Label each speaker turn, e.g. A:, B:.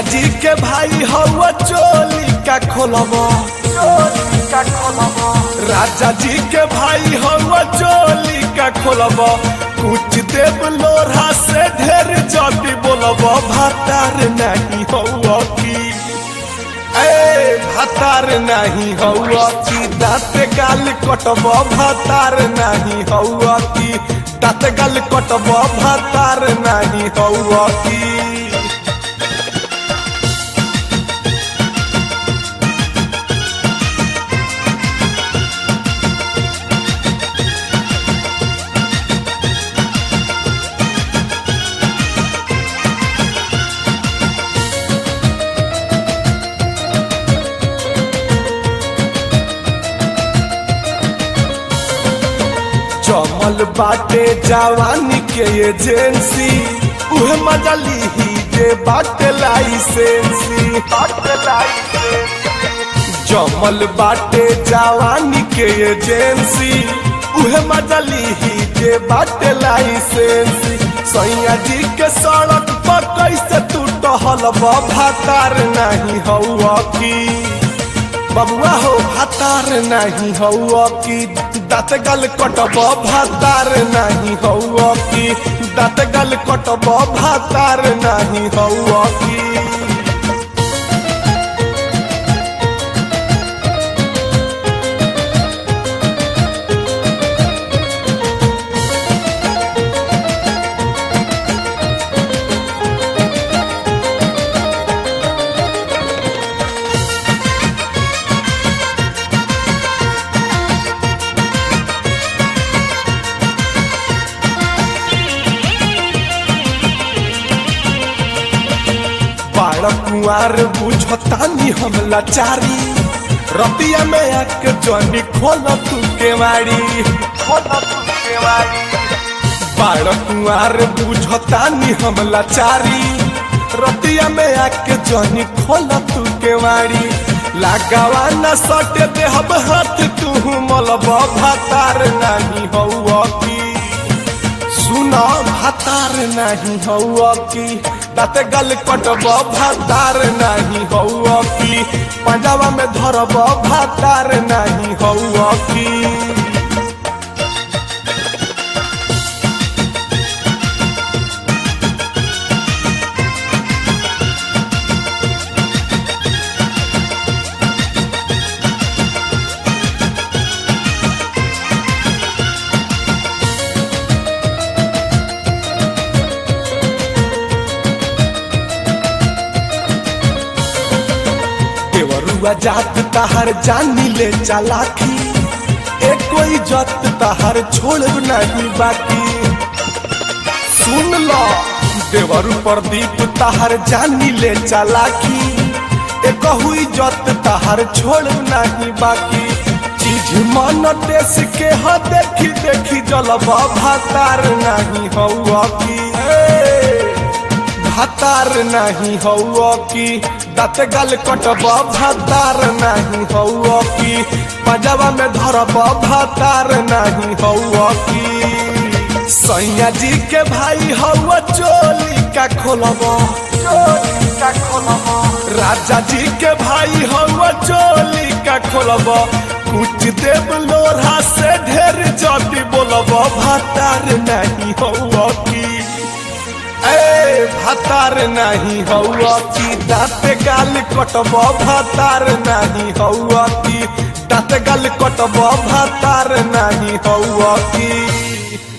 A: जी के भाई हवा चोली का खोलब चोली का खोलब राजा जी के भाई हवा चोली का खोलब कुछ देव लोढ़ा से ढेर जल्दी बोलब भातार नहीं हवा की ए भातार नहीं हवा की दाँत गाल कटब भातार नहीं हवा की दाँत गाल कटब भातार नहीं हवा की जमल बाटे जवानी के एजेंसी उहे मजा लीही जे बाटे लाइसेंसी जमल बाटे जवानी के एजेंसी उहे मजा लीही जे बाटे लाइसेंसी सैया जी के सड़क पर कैसे तू टहल भातार नहीं हौआ की बबुआ हो भातार नहीं हौआ की दाँत गल कटब भातार नहीं हौआ की दाँत गल कटब भातार नहीं हौआ की बाड़ कुआर बुझतानी हम लाचारी रतिया में आके जनी खोल तू केवाड़ी खोल तू केवाड़ी बाड़ कुआर बुझतानी हम लाचारी रतिया में आके जनी खोल तू केवाड़ी लगावा न सटे दे हम हाथ तू मलब भातार नहीं हौआ की सुना भातार नहीं हौआ की दाँत गल कटब भातार नहीं हौआ की पंजाबा में धरब भातार नहीं हौआ की देवरुआ जात तहर जानी ले चालाकी एक कोई जत तहर छोड़ नहीं बाकी सुन लो देवरु प्रदीप तहर जानी ले चालाकी एक हुई जत तहर छोड़ नहीं बाकी चीज मन देश के ह देखी देखी जलब भातार नहीं हौआ की भातार नहीं हौआ की दाँत गल कटब भातार नहीं हौआ की पंजाबा में धरब भातार नहीं हौआ की सैया जी के भाई हौआ चोली का खोलब चोली का खोलब राजा जी के भाई हौआ चोली का खोलब कुछ देव लोढ़ा से ढेर जल्दी बोलब भातार नहीं हौआ की ए भातार नहीं हौआ की दाँत गाल कटब भातार नहीं हौआ की दाँत गाल कटब भातार नहीं हौआ की